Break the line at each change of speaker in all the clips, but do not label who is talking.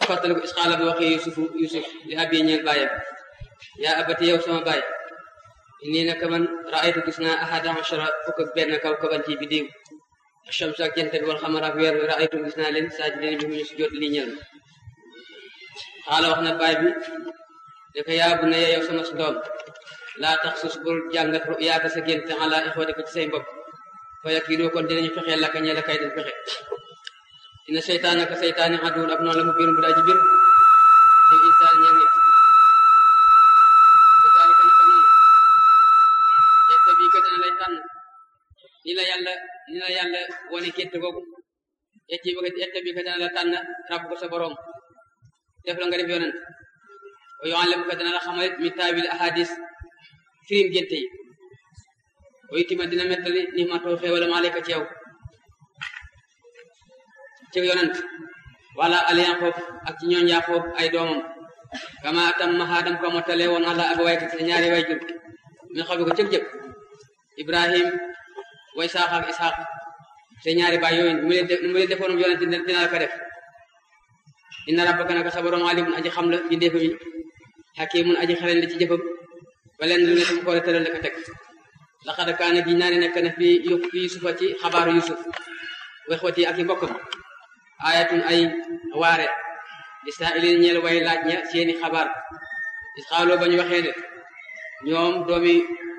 fàttaliku isxaala bi waxee yusufu yusuf li abi ñeel bàyyam yaa abati yow sama baay nii naka man raaytu gis naa ahada ashara fukk ak benn kaw kaban ci bidiw achamsa ak jant bi wal xamar ak weer wi raaytu gis naa leen saa ji leen bi mu ñu si jot lii ñel ma xaala wax na baay bi ne ko yaa bu ne yow sama si doom laa tax sus bul jàngat yaaka sa gént ala ixwati ko ci say mbokk fa yak yi doo kon dinañu fexee lakka ñe la kay den fexe ina seytaan aka seytaani aduwul ab noonu la mu birum bu daa ji bir te insaan ñeel nit kasaalika naka noonu yetta bii ko dina lay tànn ni la yàlla ni la yàlla wane gént googu yetti bi yetta bii ko dina la tànn rabb ko sa borom def la nga def yonent wa yuallimu ko dina la xamalit mi taawil ahadis firim gént yi wa itima dina mettali ni ma too xéewalam aleyka ci yow ci yonent wala aliyan xoof ak ci ñooñ yaa xoof ay doomam kama atam mahadam ko mottale woon ala ak wayka ci ñaari way jur min xabi ko cëg-jëg ibrahim way saax ak isxaq te ñaari baay yooyu mu leen mu leen defoon yonent dina la ko def inna rabbaka naka sa borom alimun aji xam la bindeefa mi hakimun aji xelen la ci jëfam ba leen lu ne tam ko tëral la ko teg laqad kaana gi naa ne nekk na fi fi yusufa ci xabaaru yusuf wexwati ak i mbokkam ayatun ay waare li saa ilin ñeel way laaj ña seeni xabaar is xaaloo ba ñu waxee ne ñoom doomi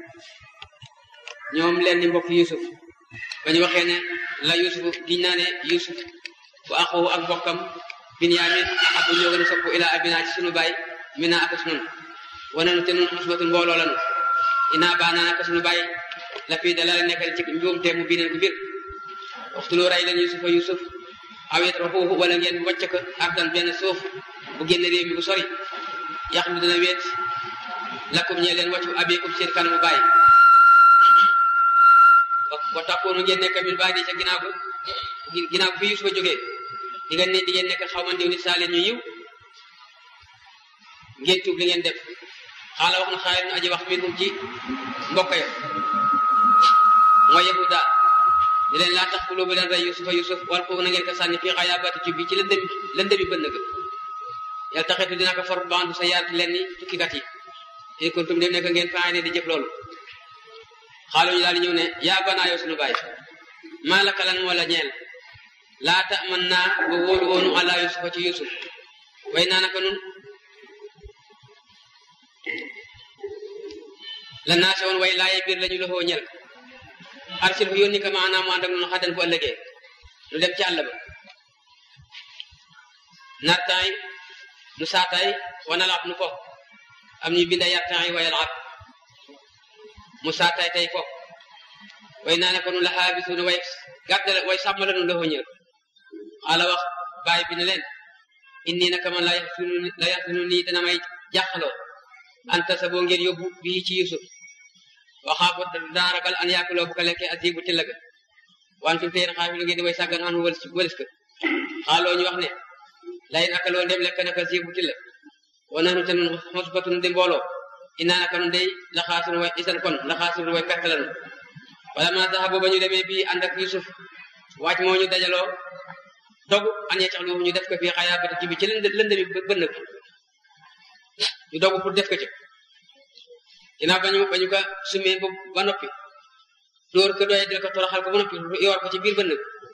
ñoom leen ni mbokk yusuf ba ñu waxee ne la yusuf giñ naa ne yusuf bu axoo ak mbokkam binyamin abu ñoo gën a sopp ila abina ci sunu baay mina ak sunun wane nu te nun xusbatun mbooloo lanu ina baana naka sunu baay la fii dalal nekkal ci njuumte mu bineen gu bir waxtuloo ray leen yusufa yusuf aw yatrakuuhu wala ngeen wàcc ko ardan benn suuf bu génn réew mi bu sori yàq lu dina weet lakum ñee leen wàccu abeekum seen kanamu baay wa takkoonu ngeen nekk min baadi ca ginnaaw bu ginnaaw bu fi yusufa jógee di ngeen ne di ngeen nekk xaw man diw nit saa leen ñu yiw ngeen tuub li ngeen def xaala wax na xaayir na aji wax minhum ci mbokk ya mooy yahuda di leen laa tax fuloo bu leen rey yusufa yusuf wal ko na ngeen ko sànni fii xayaabaati ci bi ci lëndëmi lëndëmi bënn ga yàlla taxetu dina ko for bandu sa yaat leen ni tukkikat yi in kuntum dem nekk ngeen faa ne di jëf loolu xaalu ñu daal di ñëw ne yaa banaa yow sunu baay maa la kalan moo la ñeel laa ta man naa ba wóolu woonu ala yusufa ci yusuf way naa naka nun la naa se woon way laaye biir la ñu loxoo ñel arsil fu yónni ko maanaam mu ànd ak noonu xaddan bu ëllëgee nu dem ci àll ba nartaay nu saataay wana laab nu fo am ñu binda yartaay wayal ab mu saataay tey fo way naa ne ko nu la xaabisuuna way gàddal way sàmm la nu loxoo ñel xaala wax baay bi ne leen inni naka man la yaxsunu la yaxsunu nii dana may jàqaloo anta sa boo ngeen yóbbu bii ci yusuf waxaafu daa ragal an yaakuloo bu ko lekkee asibu tilla ga wantum teen xaafilu ngeen di way sàggan anu wëlis wëlis ka xaaloo ñu wax ne layin akaloo ndem lekk naka asibu tilla wa nanu te nun xosbatun di mbooloo inaa naka nun day la xaasunu way isan kon la xaasunu way perte lanu wala ma saxa booba ñu demee bii ànd ak yusuf waaj moo ñu dajaloo dogu an yeccaxlu ñu def ko fii xayaabati ci bi ci lënd lënd bi bënn bi ñu dogu pour def ko ci ginnaaw bañu bañu ko sumee ba ba noppi dóor ko doye dil ko toroxal ko ba noppi yor ko ci biir bënn bi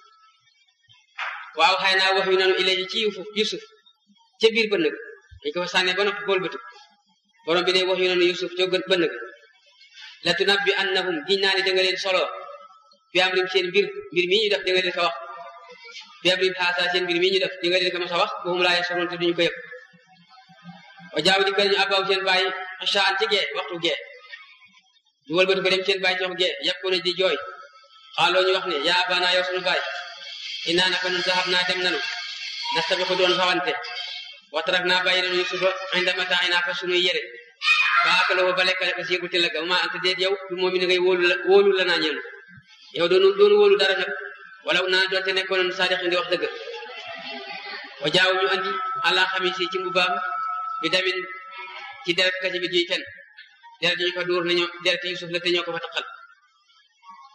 waaw xëy naa wax yu nanu ilayhi ci yusuf yusuf ca biir bënn bi dañ ko fa sànnee ba noppi bool bëtu borom bi ne wax yu nanu yusuf ca bënn bi la tunabbi annahum giñ naa ne da nga leen solo fi am rim seen mbir mbir mii ñu def da nga leen ko wax fi am rim xaasa seen mbir mii ñu def da nga leen ko mas a wax boobu laa yasoroon te duñu ko yëg wa jaaw di kër ñu abaw seen bàyyi xasaan ci gee waxtu gee ñu wëlbati ko dem seen bàyyi ci wax gee yàpp ko na di jooy xaaloo ñu wax ne yaa abana yow sunu bàyyi inaa naka nun saxab naa dem nanu nastabi ko doon xawante watarak naa bàyyi nanu yusufa inda mataa'inaa fa sunuy yére fa akaloo ba lekkale ko siigu tilla ga ma anta déet yow du moom mi ne ngay wóolu la wóolu la naa ñeenu yow doonu doonu wóolu dara nag wala naa doonte nekkoon saadixin di wax dëgg wa jaaw ñu andi ala xamisi ci mbubaam bi damin ci deret kasi bi juy fen deret ñu ko dóor nañu deret yusuf la te ñoo ko fa taqal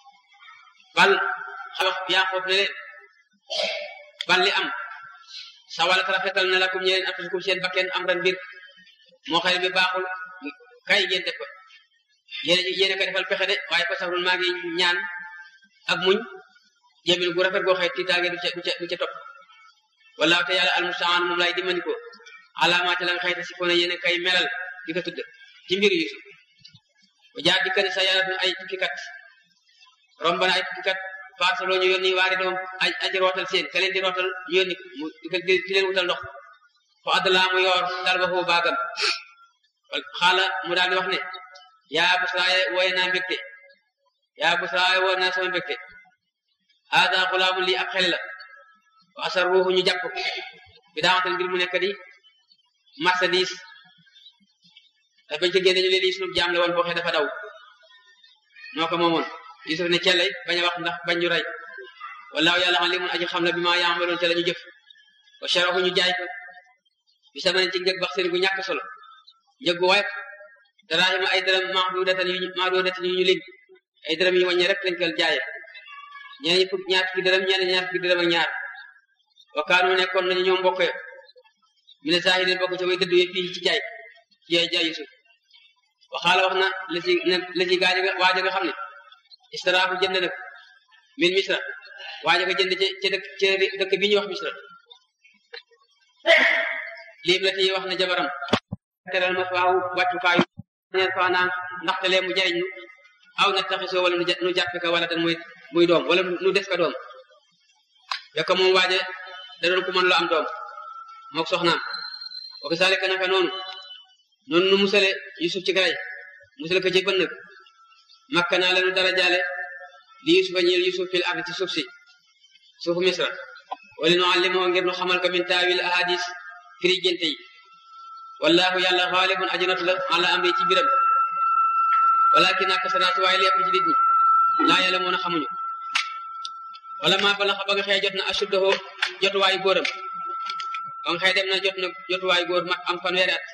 bal xabax Yaaqoob ne leen bal li am sawalat rafetal na lakum ñeen anfusukum seen bakken am ran mbir moo xëy bi baaxul kay ngeen def ko yéen yéen a ko defal pexe de waaye fa sabrun maa ngi ñaan ak muñ jéemil gu rafet goo xëy tiitaange du ca du ca du ca topp wallaahu te yàlla almustaan moom lay dimbali ko alaamaate la nga xëy te si foona yéen a kay melal di ko tudd ci mbir Yusuf ba jaar di kër sa yàlla ay tukkikat romb na ay tukkikat parceloo ñu yónni waari doom ay aji rootal seen ka leen di rootal ñu yónni mu di leen wutal ndox fa addalaa mu yor dal ba foofu baagam xaala mu daal di wax ne yaa busraaye wooye naa mbégte yaa busraaye wooye naa sama mbégte haada xulaamu lii ab xel la wa asar ruuxu ñu jàpp bi daamatal ngir mu nekk di marchandise te bañ ko génne ñu leen lii sunu jaam la woon boo xee dafa daw noo ko moomoon Yusuf ne cellay bañ a wax ndax bañ ñu rey wallaahu yàlla xam li mun aji xam la bi maa yaamaloon te la ñu jëf wa sharahu ñu jaay ko bi sama ci njëg bax seen gu ñàkk solo njëg gu wayef daraahima ay dërëm mahdudatan yu mahdudatan yu ñu lim ay dërëm yu wàññi rek lañ ko jaaye ñeneen fukk ñaar fukki dërëm ñeneen ñaar fukki dërëm ak ñaar wa kaanu nekkoon nañu ñoom mbokk ya mi ne saahidin bokk ca way dëddu yi fii ci jaay ci jaay jaay Yusuf waxaala wax na la ci la ci gaañ nga waaja nga xam ne istaraafu jënd nag min misra waaja nga jënd ca ca dëkk ca dëkk bi ñuy wax misra liim la ci wax na jabaram teral ma faaw wàccukaayu neen faa naan ndaxte lee mu jariñ nu aw na taxisoo wala nu jàppe ka wala dan muy muy doom wala nu def ka doom fekk moom waaje da doon ku mën lu am doom mook soxnaam wa kasaalika naka noonu noonu nu musale yusuf ci garay musale ko ci bënnëg makka naa lenu dara jaale li yusufa ñeel yusuf fil ardi ci suuf si suufu misra wala nu allimoo ngir nu xamal ko min taawil ahadis firi génte yi wallahu yàlla xaalibun ajanatu la ala amri ci biram walakin ak sanaatu waaye lépp ci nit ñi laa yàlla moon a xamuñu wala maa bala xa ba nga xëy jot na ashuddahu jotuwaayu góoram ba nga xëy dem na jot na jotuwaayu góor mat am fanweeri at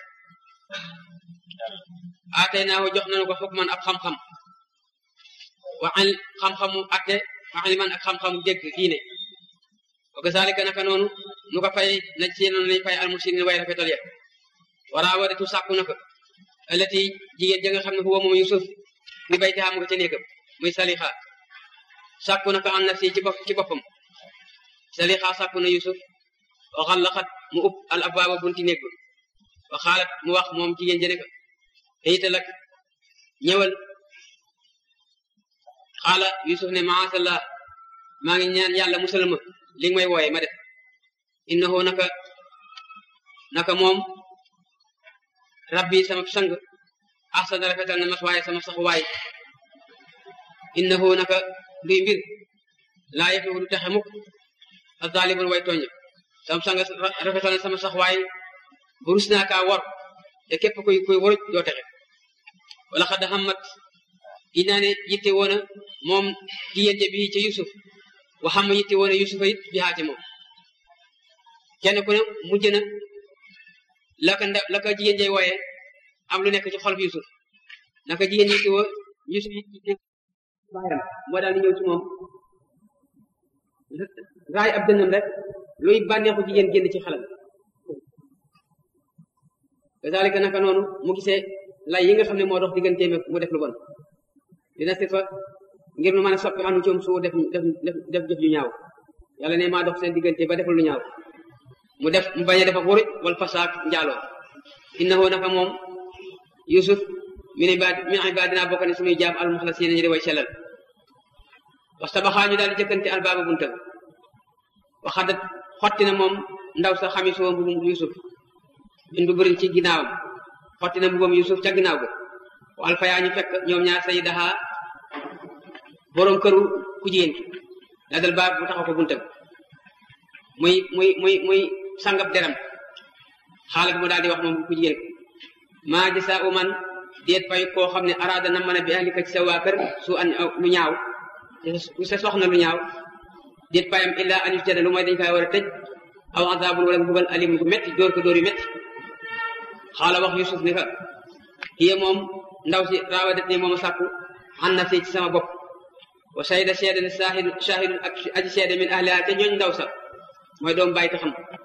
aatay naahu jox nañu ko xukman ab xam-xam waxal xam-xamu atte waxal man ak xam-xamu dégg diine wa kazalika naka noonu nu ko fay na ci noonu lañ fay almusinin way rafetal ya waraa wadatu sàkku na ko alati jigéen ja nga xam ne huwa moom yusuf ni bay te xam nga ca néegam muy salixa sàkku na ko an nafsi ci bopp ci boppam salixa sàkku na yusuf wa xallaxat mu ub al abwaaba bunti néeg ba wa xaalat mu wax moom jigéen jëne ko te ital ak ñëwal xaala yusuf ne maasallah maa ngi ñaan yàlla musal ma li nga may wooye ma def innahu naka naka moom rabbi sama sang ahsana rafetal na mas waaye sama sax waay innahu naka luy mbir laa yeflihu du texe mukk azaalibul way tooñ sama sang rafetal na sama sax waay bu rus naa kaa wor te képp kuy kuy waruj doo texe wala xad xamat gi naa ne yitte woona moom jigéen ja bi ci yusuf wa xam yitte woona yusufa it bi xaati moom kenn ku ne mujj na la ka nda la ka jigéen jay wooye am lu nekk ci xol bi yusuf naka jigéen yitte woo yusuf yi baayam moo daal di ñëw ci moom raay ab dënnam rek luy bànneexu jigéen génn ci xelam kazalika naka noonu mu gisee lay yi nga xam ne moo dox digganteem ak mu def lu bon dina si fa ngir nu mën a soppi anu coom su def def def jëf ju ñaaw yàlla ne maa dox seen diggante ba deful lu ñaaw mu def mu bañ a def ak wuruj wal fasaak njaaloo innahu naka moom yusuf min ibad min ibadina bokk ne suñuy jaam al muxlasiina ñu di way sellal waxtabaxaa ñu daal di jëkkante albaaba bunta waxadat xotti na moom ndaw sa xami soo mbubum yusuf min bu bërin ci ginnaawam xotti na mbubam yusuf ca ginnaaw ga wa alfayaa ñu fekk ñoom ñaar sayidaha boroom këru ku jigéen ki la dal baab bu taxaw ko buntam muy muy muy muy sangab deram xaalat mu daal di wax moom ku jigéen maa jasa u man déet fay koo xam ne araada na mën a bi ahlika ci sa waa kër su an lu ñaaw ku sa soxna lu ñaaw déet fayam illa an yusjana lu mooy dañ fay war a tëj aw azabun wala mbugal alim gu metti dóor ko dóor yu metti xaala wax yusuf ni ka hiya moom ndaw si raawadat ne moom a sàkku an na si ci sama bopp wa sayda seede ne saahidu shahidun ak aji seede min ahliha te ñooñ ndaw sa mooy doom bàyyi ta xam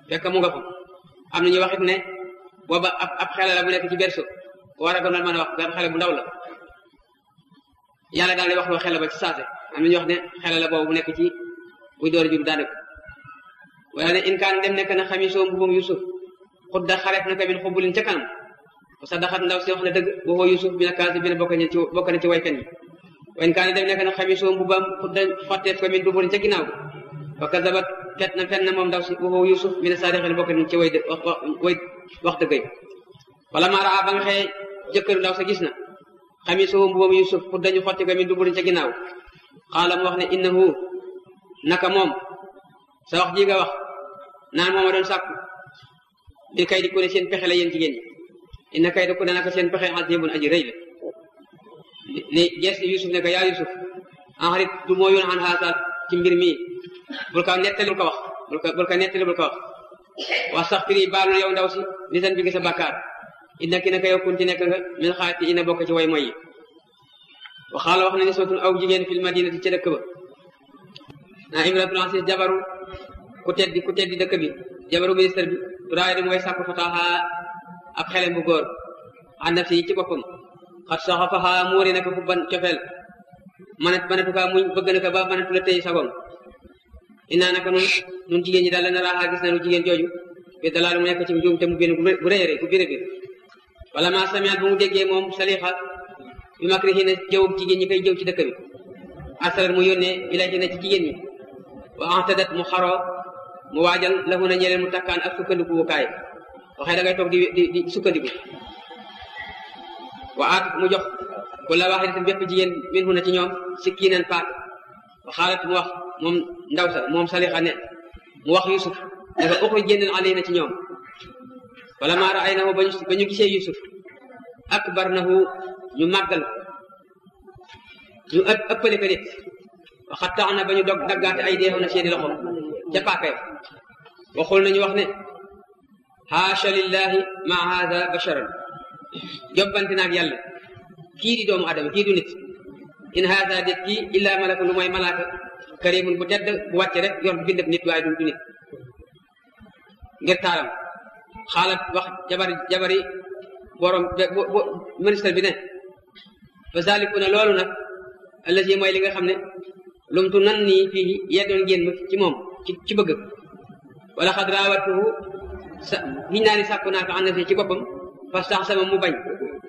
fekk mu nga fa am na ñu waxit ne booba ab ab xele la bu nekk ci berso war a gënal mën a wax benn xele bu ndaw la yàlla daal di wax loo xele ba ci saase am na ñu wax ne xele la boobu bu nekk ci buy door a jur daanaka wala ne in kaan dem nekk na xami soo mbubam yusuf xudda xareef na ko min xubbulin ca kanam sa daxat ndaw si wax na dëgg boo yusuf bi na kaasi bi na bokk na ci bokk na ci waykan yi wa in kaan dem nekk na xami soo mbubam xudda xotteef ko min duburin ca ginnaaw wa kazabat fet na fen na moom ndaw si boo yusuf bi na saadixin bokk na ci way way wax dëgg yi wala maa raa ba nga xëye jëkkëru ndaw sa gis na xami soo mbubam yusuf xudda ñu xotti ko min duburin ca ginnaaw xaala mu wax ne innahu naka moom sa wax ji nga wax naan mooma doon sàkku bi kay di ku ne seen pexe la yéen jigéen ñi inna kay di ku ne naka seen pexe azibun aji rëy la li gees yusuf ne ko yaa yusuf enxarit du moo yoon xan xaasa ci mbir mi bul ko nettali bul ko wax bul ko bul ko nettali bul ko wax wax sax firi baalu yow ndaw si li san bi gi sa bàkkaar inna ki naka yow kunti nekk nga min xaati ina bokk ci way moy yi waxaala wax na ni sootun aw jigéen fil madinati ca dëkk ba naa imratul asis jabaru ku teddi ku teddi dëkk bi jabaru ministre bi turaay di mooy sàkku fataaxa ab xelem bu góor ànd si ci boppam xat saxa faxa muuri na ko fu ban cofeel manat manatu kaa muñ bëgg na ko ba manatu la tey sagoom inaa naka nun nun jigéen ñi daal la naraaxaa gis nañu jigéen jooju bi dalaalu mu nekk ci njuum te mu génn bu rëy rëy bu béré bir wala ma samiat bu mu déggee moom salixa bi makrihi jëw jigéen ñi koy jëw ci dëkk bi asarar mu yónnee ilayhi na ci jigéen ñi wa antadat mu xaroo mu waajal lahu na ñeleen mu takkaan ak sukkandiku wukaay waxee da ngay toog di di di sukkandiku wa aat mu jox wala waxidatin bépp jigéen min hu na ci ñoom sikkiinan paak wa xaalat mu wax moom ndaw sa moom salixa ne mu wax yusuf dafa uxri génnal alay na ci ñoom wala maa raaynahu ba ñu gisee yusuf akbarnahu ñu màggal ñu ëpp ëppale ko nit waxat tax na ba ñu dog daggaate ay deexu na seeni loxo ca paaka waxul nañu wax ne haasha lillahi ma hada basharan jobbante naag yàlla kii di doomu adama kii du nit in hada det kii illa malaka lu mooy malaaka karimun bu tedd bu wàcce rek yor bindab nit waaye du du nit ngir taaram xaalat wax jabari jabari borom ministre bi ne fa zalikuna loolu nag allazi mooy li nga xam ne lumtu nan nii fii yeddoon ngeen ma ci moom ci ci bëgg wala xad raawatuhu sa giñ naa ni sàkku naa ko ànd ci boppam fa sax sama mu bañ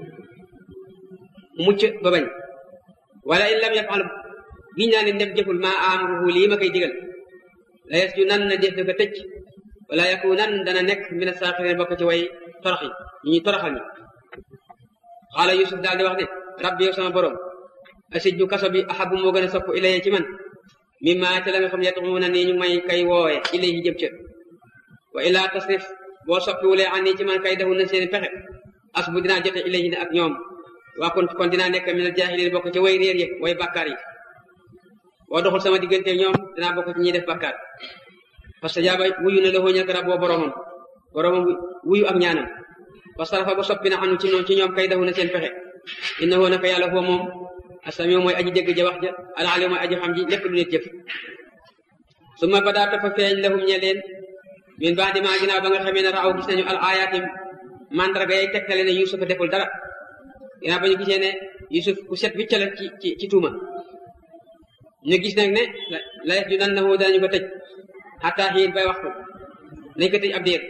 mu mucc ba bañ wala in lam yafal giñ naa ni ndem jëful maa amruhu lii ma koy digal la yes ju nan na def da ko tëj wala yaku nan dana nekk mina saaxirin bokk ci way torox yi ñu ñuy toroxal ñi xaala yusuf daal di wax ne rabbi yow sama borom asijju kaso bi ahabu moo gën a sopp ilaye ci man mimma te la nga xam yatuuna nii ñu may kay woowe ilayhi jëm ca wa ilaa tasrif boo soppiwulee an nii ci man kay defu na seen pexe as bu dinaa jote ilayhi ne ak ñoom waa kon kon dinaa nekk min al jaahiliin bokk ci way réer yi way bàkkaar yi boo doxul sama diggante ñoom dinaa bokk ci ñiy def bàkkaar parce que jaaba wuyu na la xooñal ko rab boo boromam boromam wuyu ak ñaanam wa sarafa ba soppi na anu ci ñoom ci ñoom kay defu na seen pexe innahu naka yàlla foo moom asami mooy aji dégg ja wax ja alaali mooy aji xam ji lépp lu nit jëf su ma ba daa topp feeñ lahum ñe leen min baax di maa ginnaaw ba nga xamee ne raaw gis nañu al ayaati mandarga yay tegtale ne yusuf deful dara ginnaaw ba ñu gisee ne yusuf ku set wicca la ci ci ci tuuma ñu gis nag ne la ju nan na danañu ko tëj xataa xiin bay waxtu nañ ko tëj ab diir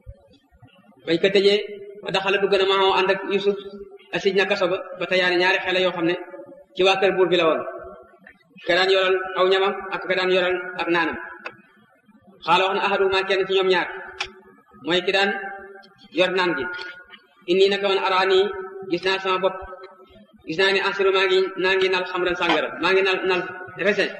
bañ ko tëjee ba daxala dugg na maa ànd ak yusuf asij na kaso ba ba tayaani ñaari xale yoo xam ne ci waa kër buur bi la woon ka daan yoral aw ñamam ak ka daan yoral ak naanam xaala wax na ahaduma kenn ci ñoom ñaar mooy ki daan yor naan gi inni naka man araani gis naa sama bopp gis naa ni ansiru maa ngi naa ngi nal xamran sàngara maa ngi nal nal resin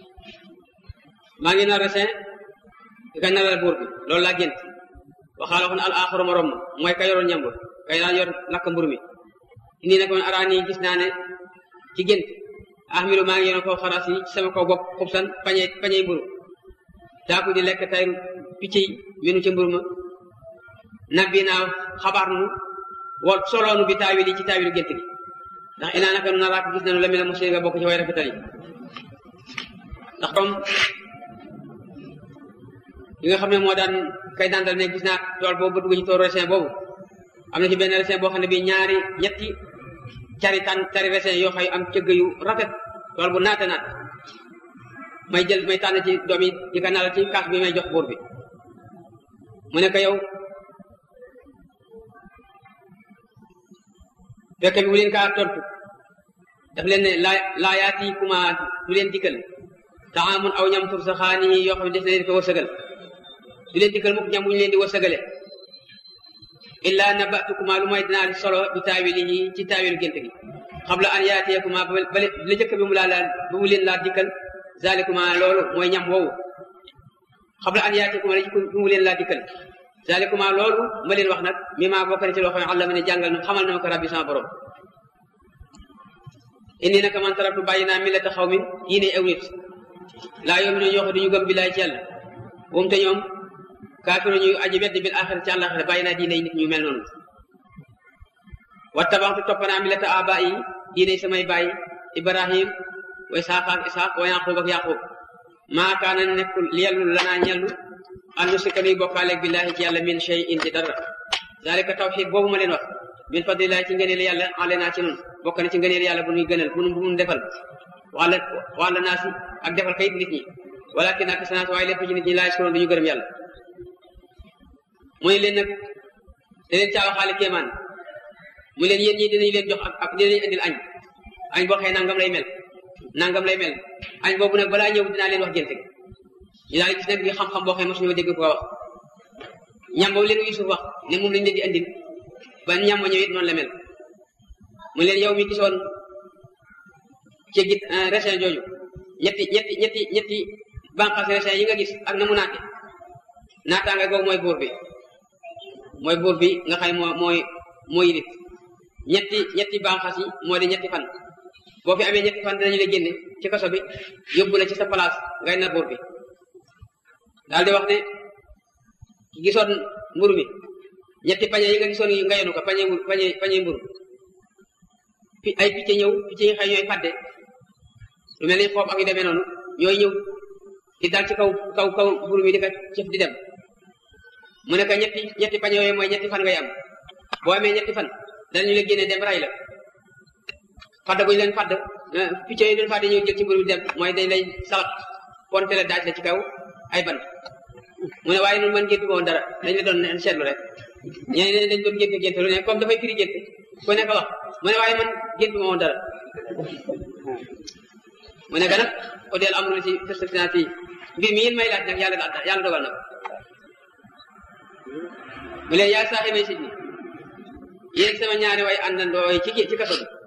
maa ngi nal resin di ka nalal buur bi loolu laa gént waxaala wax na al axaru morom ma mooy ka yoroon ñambur kay daan yor lakk mbur mi inni naka man araani gis naa ne ci gént ahmilu maa ngi yoroon kaw xaras yi ci sama kaw bopp xubsan pañe pañey mburu daaku di lekk tayru picc yi minu ca mburu ma nabbi naa xabaar nu wol soloonu bi taawil yi ci taawilu gént gi ndax inaa naka nu naraak gis nañu la mi la muslim nga bokk ci way rafetal yi ndax comme li nga xam ne moo daan kay dandal ne gis naa tool boobu ba dugg ci tool raisin boobu am na ci benn raisin boo xam ne bii ñaari ñetti cari tan cari raisin yoo xay am cëgg yu rafet tool bu naata naat may jël may tànn ci doom yi di ko nalal ci kaas bi may jox buur bi mu ne ko yow fekk bi bu leen kaa tontu daf leen ne laa laa yaati kuma du leen dikkal taamun aw ñam tur sa xaani yoo xam ne des na leen ko wërsëgal du leen dikkal mukk ñam bu ñu leen di wërsëgale illa nabatukuma lu may dinaa solo bi taawilihi ci taawilu gént gi xabla an yaatiyakuma ba la jëkk bi mu laa laal ba mu leen laa dikkal zalikuma loolu mooy ñam woowu xabla an yaatiyakuma la jëkk bi mu leen laa dikkal zalikuma loolu ma leen wax nag mi maa bokk na ci loo xam ne àlla ma ne jàngal na xamal na ma ko rabbi sama borom indi naka man tarabtu bàyyi naa millata xaw min diine aw nit laa yoom ne ñoo xam duñu gëm billaay ci yàlla moom te ñoom kaafiru ñuy aji weddi bil axira ci àllaxira bàyyi naa diine nit ñu mel noonu wa tabaxtu topp naa millata aba yi diine samay baay ibrahim wa isaaqa ak isaaq wa yaqub ak yaqub maa kaana nekkul yellu lanaa ñellu an nusrika nuy bokkaaleeg billahi ci yàlla min shay in ci dara zalika tawxid boobu ma leen wax min fadlillahi ci ngëneel yàlla ale naa ci noonu bokk na ci ngëneel yàlla bu nuy gënal bu nu bu nu defal wala wala naa si ak defal kayit nit ñi walakin ak sanaat waaye lépp ci nit ñi laaj si duñu gërëm yàlla mooy leen nag da leen caawa xaale kéemaan mu leen yéen ñi dinañ leen jox ak ak dinañ indil añ añ boo xëy nangam lay mel nangam lay mel añ boobu nag balaa ñëw dinaa leen wax gént ñu daal gis nag bi xam-xam boo xëy mosuñu dégg ko wax ñam boobu leen Yusuf wax ne moom lañ leen di andil ba ñam ba ñëwit noonu la mel mu leen yow mi gisoon ci git raisin jooju ñetti ñetti ñetti ñetti banqaas raisin yi nga gis ak na mu naate naataanga googu mooy buur bi mooy buur bi nga xam moo mooy mooy nit ñetti ñetti banqaas yi moo di ñetti fan boo fi amee ñetti fan dinañu la génne ci kaso bi yóbbu la ci sa place ngay na buur bi daal di wax ne ki gisoon mburu mi ñetti pañe yi nga gisoon yi nga yenu ko pañe pañe pañe mburu ay picc ñëw picc yi xëy ñooy fàdde lu mel ni xoob ak yu demee noonu ñooy ñëw di dal ci kaw kaw kaw mburu mi di ko cëf di dem mu ne ko ñetti ñetti pañe yooyu mooy ñetti fan ngay am boo amee ñetti fan danañu la génne dem ray la fàdd guñu leen fàdd picc yi leen fàdde ñëw jël ci mburu mi dem mooy dañ lay salat ponte la daaj la ci kaw ay bant mu ne waaye noonu man géntu woon dara dañ la doon seetlu rek ñeneen dañ doon génte génte lu ne comme dafay firi génte ku nekk wax mu ne waaye man géntu ma woon dara mu ne ga nag o del amru ci festinati mbir mi yéen may laaj nag yàlla yàlla dogal na ko mu leen yaa saaxi may sit ni yéen sama ñaari way àndandoo ci ci kaso bi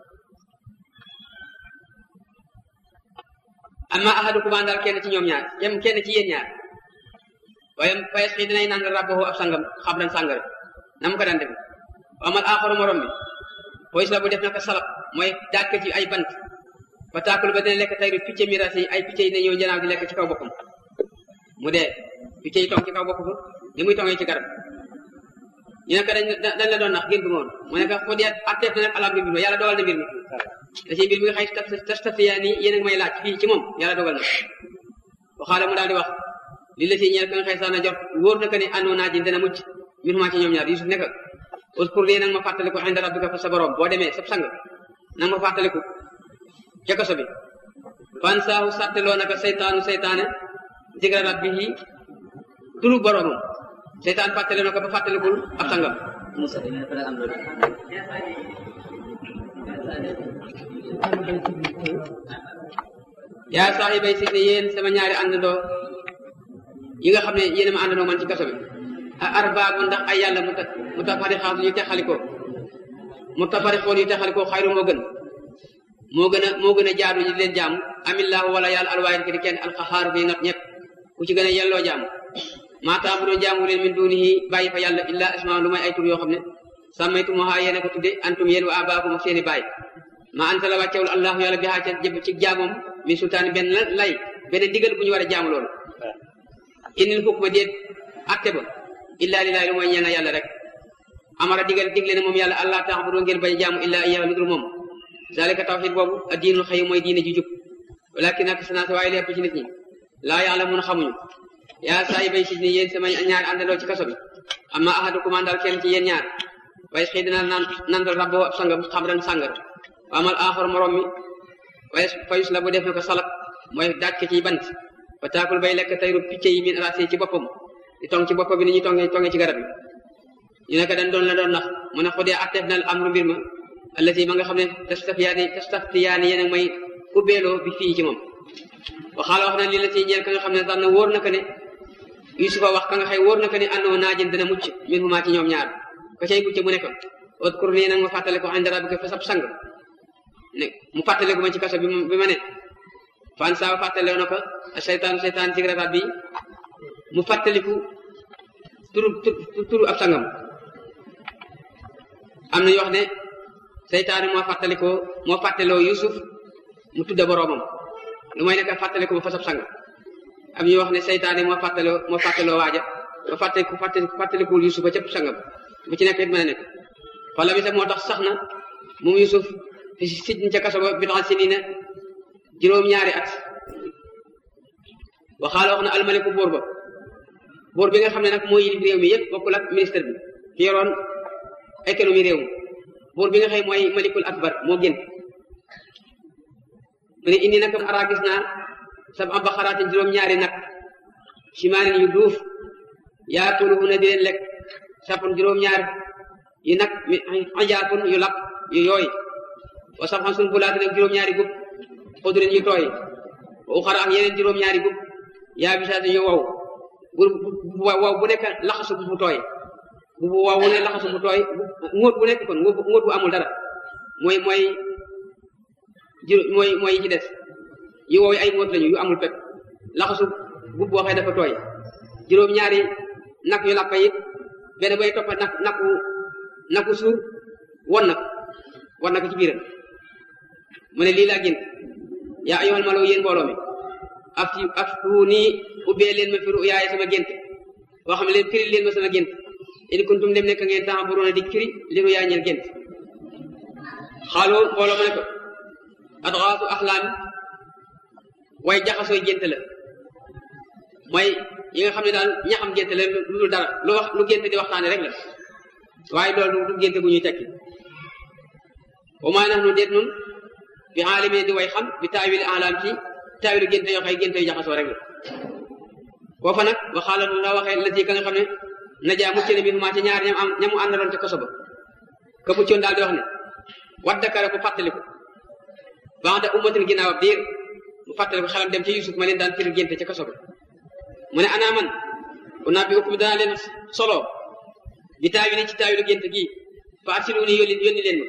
amma ahadukumaa daal kenn ci ñoom ñaar yem kenn ci yéen ñaar waaye fayes xii dinay naan rabbahu ab sangam xabran sàngara na mu ko daan def amal aaxaru morom bi poys la bu def naka salab mooy daaj ci ay bant ba taakul ba dina lekk tayru picc miras yi ay picc yi ne ñëw njanaaw di lekk ci kaw boppam mu dee picc yi tong ci kaw boppam ni muy tongee ci garab ñu ne ko dañ dañ la doon nax gént moon mu ne ko xu dee atteef na nag alam bi mbir yàlla dogal na mbir mi da ci mbir mi nga xëy tastatiyaa nii yéen a may laaj fii ci moom yàlla dogal na waxaala mu daal di wax li la si ñeel ka nga xëy sax na jot wóor na ko ne àndoo naa ji dana mucc mbir maa ci ñoom ñaar Yusuf nekk uskur lii nag ma fàttaliku inda rabbika fa sa borom boo demee sab sang nag ma fàttaliku ca kaso bi fan saahu sàtteloo naka seytaanu seytaane digra rabbihi turu boromam seytaan fàttale na ko ba fàttalikul ab sangam yaa saaxibay si ne yéen sama ñaari àndandoo yi nga xam ne yéen a ma àndandoo man ci kaso bi a arbaabu ndax ay yàlla mu ta mu tafarixaatu yu texalikoo mu tafarixoon yu texalikoo xayru moo gën moo gën a moo gën a jaadu ñu leen jaamu amillaahu wala yàlla alwaahid ki di kenn alxaxaaru bi not ñëpp ku ci gën a yelloo jaamu maa taabudoon jaamu leen min dunihi bàyyi fa yàlla illaa asmaa lu may ay tur yoo xam ne sàmmaytumuhaa yéen a ko tudde antum yéen wa abaakum ak seeni baay maa anta la wàccewul allahu yàlla bi xaa ca jëb ci jaamoom min sultaani benn lay benn digal bu ñu war a jaamu loolu inil xukma déet atte ba illaa lillaahi lu mooy ñeena yàlla rek amara digal digle na moom yàlla allah taabudu ngeen bañ jaamu illaa iyyaahu lu dul moom zalika tawxid boobu a diinul xëy mooy diine ji jub walakin ak sanaata waaye lépp ci nit ñi laa ya'lamuun xamuñu yaa saa yi bay si ni yéen sama ñaari àndandoo ci kaso bi amma ahadukum àndal kenn ci yéen ñaar waaye xëy dina naan nandal rabboo ab sangam xamran sàngar wa amal aaxar morom mi waaye fayus la bu def na ko salak mooy daaj ko ci bant ba taakul bay lekk tayru picc yi min raase ci boppam di tong ci bopp bi ni ñuy tonge tonge ci garab yi ñu ne ko dañ doon la doon nax mu ne xudee atteef na amru mbir ma allati ma nga xam ne tastaftiyaani tastaftiyaani yéen a may ubbeeloo bi fii ci moom waxaala wax na lii la ci ñeel ka nga xam ne daan na wóor na ko ne yusufa wax ka nga xëy wóor na ko ne àndoo naajin dana mucc min huma ci ñoom ñaar ka cay mucc mu ne ko udkur nii nag ma fàttale ko inda rabbika fa sab sang ne mu fàttale ko ma ci kaso bi bi ma ne fan saa fàttale na ko seytaanu seytaan ci rabab bi mu fàttaliku turu turu ab sangam am na ñu wax ne seytaane moo fàttalikoo moo fàttaloo yusuf mu tudda boroomam lu may nekk fàttaliku ma fa sab sang am ñu wax ne seytaane moo fàttaloo moo fàttaloo waaja ba fàttaliku fàttalikuwul yusuf ba cëpp sangam bu ci nekk it mën a nekk wala bi sax moo tax sax na moom yusuf fi sijn ca kaso ba bidan si nii na juróom-ñaari at waxaala wax na almaliku buur ba buur bi nga xam ne nag moo yilif réew mi yëpp bokkul ak ministre bi ki yoroon économie réew mi buur bi nga xëy mooy malikul akbar moo gën mu ne indi nag araa gis naa sab am baxaraatin juróom-ñaari nag simaanin yu duuf yaakuluhuna di leen lekk sapun juróom-ñaar yu nag ajaafun yu lap yu yooy wa sabxan sun bulaatin ak juróom-ñaari gub xudurin yu tooy wa uxara ak yeneen juróom-ñaari gub yaa bisaatin yu wow bu wow bu nekk laxasu bu tooy bu bu wow bu ne laxasu bu tooy ngóot bu nekk kon ngóot bu amul dara mooy mooy jur mooy mooy yi ci des yu wow ay ngóot lañu yu amul pep laxasu gub boo xëy dafa tooy juróom-ñaari nak yu lappa it benn bay toppa nak naku naku suur won na ko won na ko ci biiram mu ne lii laa gént yaa ayyuhal malaw yéen mbooloo mi afti aftuuni ubbee leen ma fi ruyaay sama gént boo xam ne leen firi leen ma sama gént in kuntum dem nekk ngeen taxa buroona di firi li ruyaay ñeel gént xaaloo mbooloo ma ne ko adxaasu axlaam way jaxasooy gént la mooy yi nga xam ne daal ñaxam gént la lu dul dara lu wax lu gént di waxtaane rek la waaye loolu du gént gu ñuy tekki wa maa nax nu déet nun bi aalimi di way xam bi taawil alaam ci taawilu gént yoo xëy gént yu jaxasoo rek la foofa nag waxaala la waxee la ci ka nga xam ne najaa mucc ne bi maa ci ñaar ñam am ñamu àndaloon ca koso ba ka muccoon daal di wax ne waddakara ku fàttaliku banda ummatin ginnaaw ab diir mu fàttaliku xelam dem ci yusuf ma leen daan firi gént ca koso ba mu ne ana man ku naa bi ukkum danaa leen solo bi taawili ci taawilu gént gi fa arsiluuni yónni yónni leen ma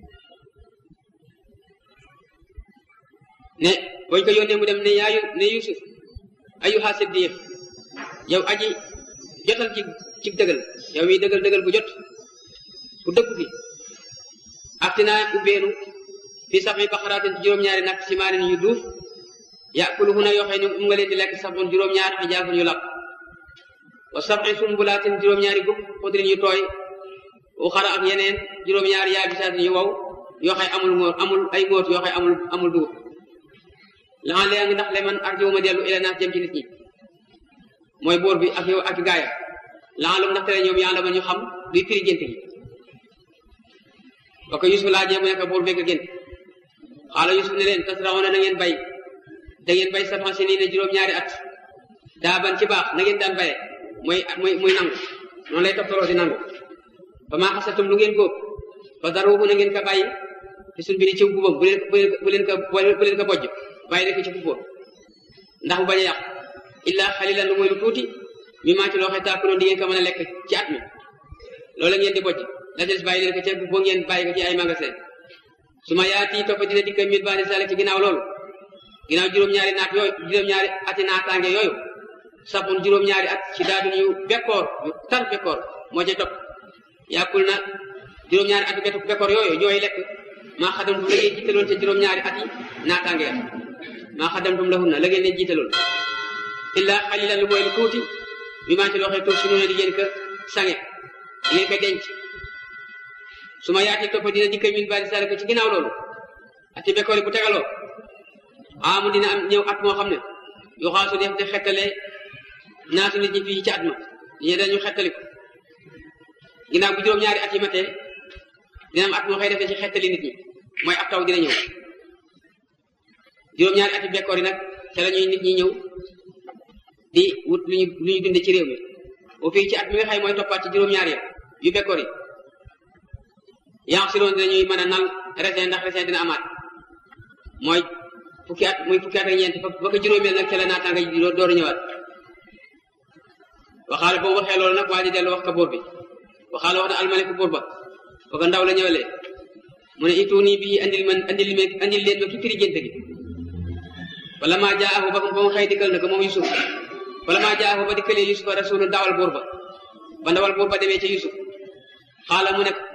ne bañ ko yónnee mu dem ne yaayu ne yusuf ayyuha siddiq yow aji jotal ci ci dëggal yow mi dëggal dëggal bu jot bu dëkku fi aftinaa ubbeenu fi sab'i baqaraatin ci juróom-ñaari nag simaanin yu duuf yaakuluhuna yoo xëy ne mu nga leen di lekk sabun juróom-ñaar xijaafun yu lap wa sab'i sumbulaatin juróom-ñaari gub xudrin yu tooy uxara ak yeneen juróom-ñaari yaabisaatin yu wow yoo xëy amul ngóor amul ay ngóot yoo xëy amul amul dugub laxan lee ngi ndax le man arjiwu ma dellu ila naas jëm ci nit ñi mooy boor bi ak yow ak gaaya laxan lu ndax tere ñoom yàlla ma ñu xam luy firi gént gi ba ko Yusuf laajee mu nekk boor bégg gént xaala Yusuf ne leen tasraxoona na ngeen bay da ngeen bay saban si nii ne juróom-ñaari at daa ban ci baax na ngeen daan baye mooy muy muy nangu noonu lay toptaloo di nangu ba maa xasatum lu ngeen góob ba daruuhu na ngeen ko bàyyi te suñ bi ni ciw gubam bu leen bu leen ko bu leen ko bojj bàyyi leen ko ci gubam ndax mu bañ a yàq illa xalilan lu mooy lu tuuti mi maa ci loo xam taakuloon di ngeen ko mën a lekk ci at mi loolu ngeen di bojj la des bàyyi leen ko ca boo ngeen bàyyi ko ci ay magasin su ma yaati topp dina dikk mit bani salik ci ginnaaw loolu ginnaaw juróom-ñaari naat yooyu juróom-ñaari ati naataange yooyu sabun juróom-ñaari at ci daadun yu bekkoor yu tar bekkoor moo ca topp yàkkul na juróom-ñaari ati bekkoor yooyu ñooy lekk maa xadamtum la ngeen jiitaloon ca juróom-ñaari at yi naataange ya maa xadamtum lahunna la ngeen leen jiitaloon illa xalilan lu mooy lu tuuti mi maa ci loo xam tuur su noonu di ngeen ko sange di ngeen ko denc su ma yaati topp dina dikk min bani salik ci ginnaaw loolu ati bekkoor yi bu tegaloo amu dina am ñëw at moo xam ne yu xaasu def di xettale naatu nit ñi fii ci at ma ñi dañu xettali ko ginnaaw bu juróom-ñaari at yi matee dina am at moo xëy defee ci xettali nit ñi mooy ab taw dina ñëw juróom-ñaari at yi bekkoor yi nag ca la ñuy nit ñi ñëw di wut lu ñu lu ñu dunde ci réew mi bu fii ci at mi nga xëy mooy toppaat ci juróom-ñaari ya yu bekkoor yi yaa si loon dinañuy mën a nal raisin ndax raisin dina amaat mooy fukki at muy fukki at ak ñeent ba ko juróomeel nag ca la naataanga ji door a ñëwaat waxaale boobu waxee loolu nag waa ji dellu wax ka buur bi waxaale wax na almaliku buur ba ba ko ndaw la ñëwalee mu ne itu nii bii andil man andil me andil leen ma ki firi gént gi wala maa jaahu ba ba mu xëy dikkal na ko moom Yusuf wala maa jaahu ba dikkalee Yusuf rasulu dawal buur ba ba ndawal buur ba demee ca Yusuf xaala mu ne ko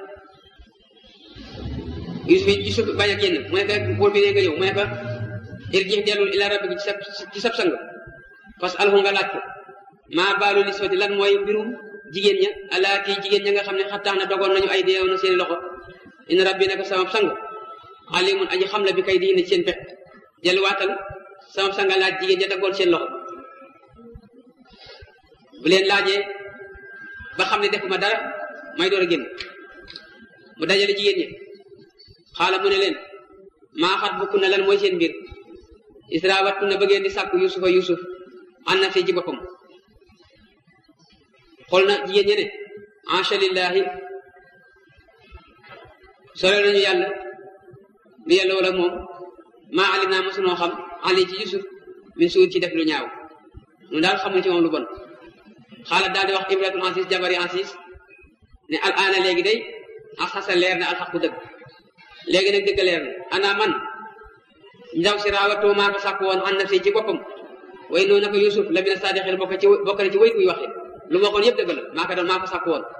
Yusuf Yusuf bañ a génn mu ne ko buur bi ne nga ñëw mu ne ko irji dellul ila rabbika ci sab ci sab sang parce que alxu nga laaj ko maa baalu niswati lan mooy mbirum jigéen ña alaati jigéen ña nga xam ne xattaax na dogoon nañu ay deew na seen loxo in rabbi naka sama sang alimun aji xam la bi kay di indi seen pex delluwaatal sama sang laaj jigéen ña daggoon seen loxo bu leen laajee ba xam ne defuma dara may door a génn mu dajale jigéen ñi xaala mu ne leen maa xat bukk na lan mooy seen mbir isra wattu na bëggeen di sàkku yusufa yusuf an na fi ci boppam xool na jigéen ñe ne ancha lillahi sore nañu yàlla lu yàlla wala moom maa alim naa mosunoo xam ali ci yusuf min suur ci def lu ñaaw ñun daal xamuñ ci moom lu bon xaalat daal di wax ibratul ansis jabari ansis ne al aana léegi day asxasa leer na alxaqu dëgg léegi nag dëgg leer na ana man ndaw si raawatoo maa ko sàkk woon an na si ci boppam way noonu naka yusuf la mina saadiqin bokk ci bokk na ci way kuy waxe lu ma waxoon yëpp dëgg la maa ko doon maa ko sàkk woon